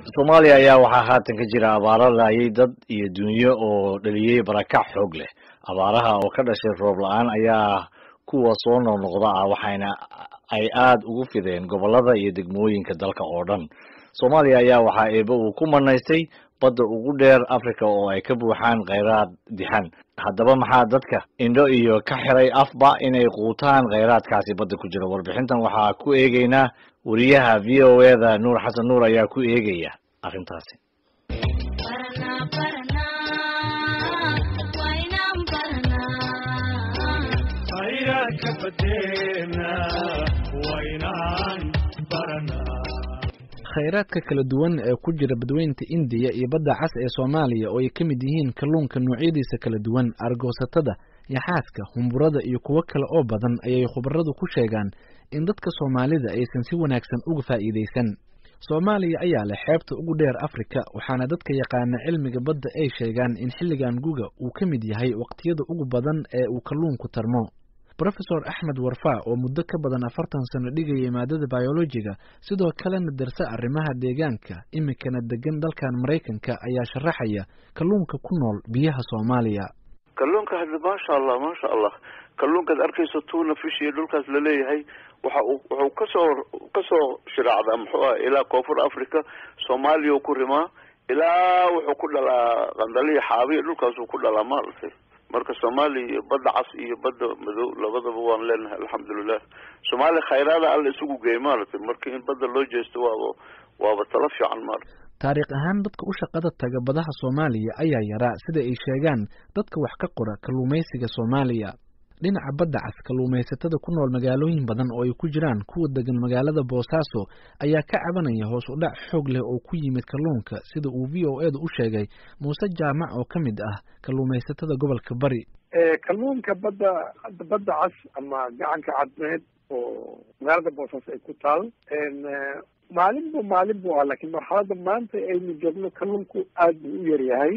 soomaaliya ayaa waxaa haatan ka jira abaaro laayay dad iyo dunyo oo dhaliyey barakac xoog leh abaaraha oo ka dhashay roob la-aan ayaa kuwa soo noqnoqda ah waxayna ay aada ugu fideen gobolada iyo degmooyinka dalka oo dhan soomaaliya ayaa waxaa eebe uu ku manaystay badda ugu dheer africa oo ay ka buuxaan kheyraad dixan haddaba maxaa dadka indho iyo ka xiray afba inay quutaan kheyraadkaasi badda ku jira warbixintan waxaa ku eegeynaa wariyaha v o e da nuur xasan nuur ayaa ku eegaya arrintaasi khayraadka kala duwan ee ku jira badweynta indiya iyo badda cas ee soomaaliya oo ay ka mid yihiin kalluunka noocyadiisa kala duwan argoosatada yaxaadka humburada iyo kuwo kale oo badan ayay khubaradu ku sheegaan in dadka soomaalida aysan si wanaagsan uga faa'iidaysan soomaaliya ayaa leh xeebta ugu dheer afrika waxaana dadka yaqaana cilmiga badda ay sheegaan in xilligan guga uu ka mid yahay waqtiyada ugu badan ee uu kalluunku tarmo rofesor axmed warfa oo muddo ka badan afartan sano dhigayay maadada biologiga sidoo kalena darsa arrimaha deegaanka iminkana degan dalkan maraykanka ayaa sharaxaya kalluunka ku nool biyaha soomaaliya kalluunka hadda maasha allah maasha allah kalluunkaad arkayso tuna fish iyo dhulkaas laleeyahay waxa uu wuxuu kasoo kasoo shiraacdaa muxuu ah ilaa koonfur africa soomaaliya ku rimaa ilaa wuxuu ku dhalaa qandaliya xaabiya dhulkaasuu ku dhalaa maaragtay marka soomaaliya iyo badda cas iyo badda madow labadaba waan leenahay alxamdulilah soomaaliya khayraada alla isugu geey maaragtay marka in badda loo jeesto waaba waaba talo fiican maaragtay taariikh ahaan dadka u shaqada taga badaha soomaaliya ayaa yaraa sida ay sheegaan dadka wax ka qora kalluumaysiga soomaaliya dhinaca badda cas kalluumaysatada ku nool magaalooyin badan oo ay ku jiraan kuwa degan magaalada boosaaso ayaa ka cabanaya hoos u dhac xoog leh oo ku yimid kalluunka sida uu v o edu u sheegay muuse jaamac oo ka mid ah kalluumaysatada gobolka bari kalluunka badda badda cas ama gacanka cadmeed oo magaalada boosaaso ay ku taal maalinba maalin bu ah lakiin marxalada maanta aynu joogno kalluunku aad buu u yaryahay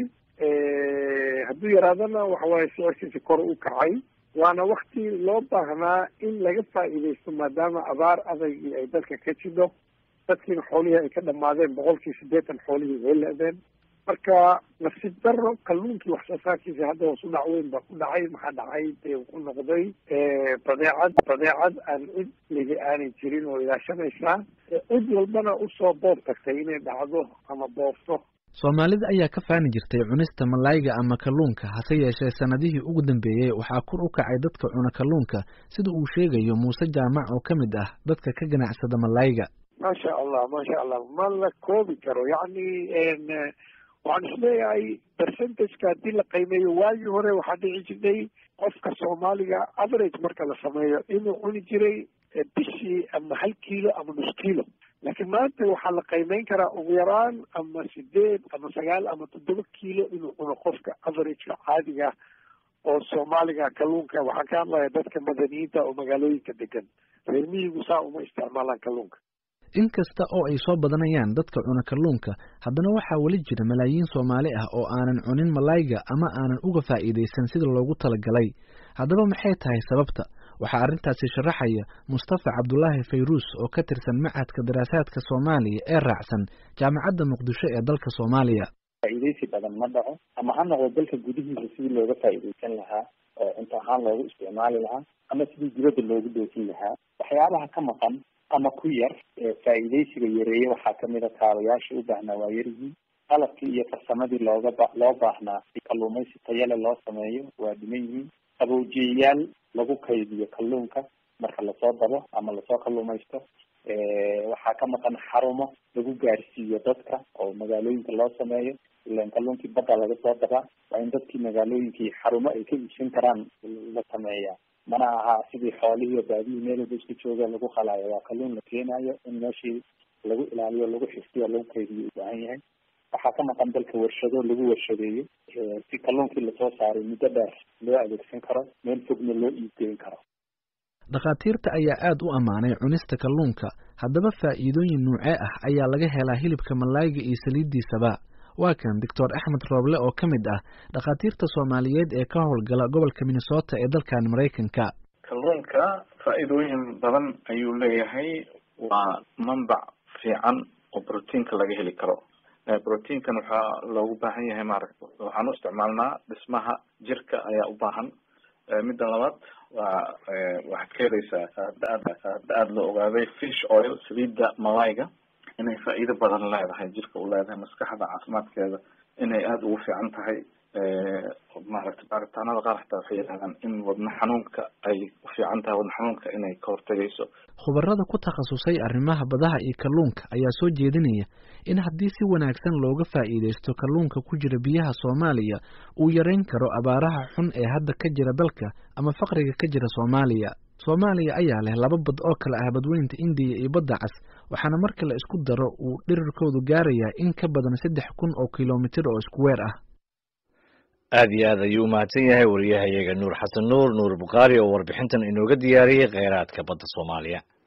hadduu yaraadana waxawaaye sicirkiisa kor u kacay waana wakti loo baahnaa in laga faa'iidaysto maadaama abaar adagii ay dalka ka jidho dadkiina xoolihii ay ka dhamaadeen boqolkii siddeetan xoolihii way le-deen marka nasiib daro kalluunkii wax soo saarkiisa hadda hoos u dhac weyn baa ku dhacay maxaa dhacay dee uu ku noqday badeecad badeecad aan cid ligi aanay jirin oo ilaashanaysaa cid walbana usoo boob tagtay inay dhacdo ama boobto soomaalida ayaa ka faani jirtay cunista malayga ama kalluunka hase yeeshee sanadihii ugu dambeeyey waxaa kor u kacay dadka cuna kalluunka sida uu sheegayo muuse jaamac oo ka mid ah dadka ka ganacsada malayga maasha allah maasha allah ma la koobi karo yacni waxaan isleeyahay percentageka haddii la qiimeeyo waagii hore waxaa dhici jirtay qofka soomaaliga average marka la sameeyo inuu cuni jiray bishii ama hal kiilo ama nus kiilo laakiin maanta waxaa la qiimeyn karaa ugu yaraan ama sideed ama sagaal ama toddoba kiilo inuu cuno qofka averageka caadiga oo soomaaliga kalluunka waxaan ka hadlaya dadka madaniyiinta oo magaalooyinka degan reer miyigu saa uma isticmaalaan kalluunka inkasta oo ay soo badanayaan dadka cuna kalluunka haddana waxaa weli jira malaayiin soomaali ah oo aanan cunin malayga ama aanan uga faa'iidaysan sida loogu talagalay haddaba maxay tahay sababta waxaa arrintaasi sharaxaya mustafa cabdulaahi fayruus oo ka tirsan macadka daraasaadka soomaaliya ee raacsan jaamacadda muqdisho ee dalka soomaaliya faa'iidaysi badan ma dhaco ama ha noqdo dalka gudihiisa sidii looga faa'iidaysan lahaa oo cunto ahaan loogu isticmaali lahaa ama sidii dibadda loogu dhoofin lahaa waxyaabaha ka maqan ama ku yar faa'iidaysiga yareeye waxaa kamid a kaabayaashii u baahnaa waa yaryihiin qalabkii iyo farsamadii looga ba loo baahnaa si kalluumaysi tayale loo sameeyo waa dhiman yihiin qabowjiyayaal lagu kaydiyo kalluunka marka lasoo dabo ama lasoo kalluumaysto waxaa ka maqan xarumo lagu gaarsiiyo dadka oo magaalooyinka loo sameeyo ilan kalluunkii badda laga soo dabaa waa in dadkii magaalooyinkii xarumo ay ka iibsan karaan la sameeyaa mana aha sidii xoolihii baadihii meel walba isku jooga lagu qalaayo waa kalluun la keenayo in meeshii lagu ilaaliyo lagu xifdiyo lagu kaydiyo u baahan yahay waxaa ka maqan dalka warshado lagu warshadeeyo si kalluunkii lasoo saaray muddo dheer loo adeegsan karo meel fogna loo iibgeyn karo dhakhaatiirta ayaa aada u ammaanay cunista kalluunka haddaba faa'iidooyin nuucee ah ayaa laga helaa hilibka malayga iyo saliiddiisaba waa kan doctor axmed rooble oo ka mid ah dhakhaatiirta soomaaliyeed ee ka howlgala gobolka minnesota ee dalkan maraykanka kalluunka faa'iidooyin badan ayuu leeyahay waa manbac fiican oo brotiinka laga heli karo proteinkan waxaa loogu baahan yahay maaragta waxaan u isticmaalnaa dhismaha jirka ayaa u baahan midda labaad waa waxaad ka helaysaa hadda aada la ogaaday fish oil saliidda malayga inay faa'iido badan leedahay jirka u leedahay maskaxda caafimaadkeeda inay aada ugu fiican tahay maaragta baaritaanada qaar xataa waxay yidhahdaan in wadna xanuunka ay u fiican tahay wadna xanuunka inay ka hortagayso khubarada ku takhasusay arrimaha badaha iyo kalluunka ayaa soo jeedinaya in haddii si wanaagsan looga faa'iidaysto kalluunka ku jira biyaha soomaaliya uu yareyn karo abaaraha xun ee hadda ka jira dalka ama faqriga ka jira soomaaliya soomaaliya ayaa leh laba bad oo kale ah badweynta indiya iyo badda cas waxaana marka la isku daro uu dhirirkoodu gaarayaa in ka badan saddex kun oo kilomitir oo isku weer ah aad iyo aad ayuu umahadsan yahay wariyahayaga nuur xasan nuur nuur bukhaari oo warbixintan inooga diyaariyey kheyraadka badda soomaaliya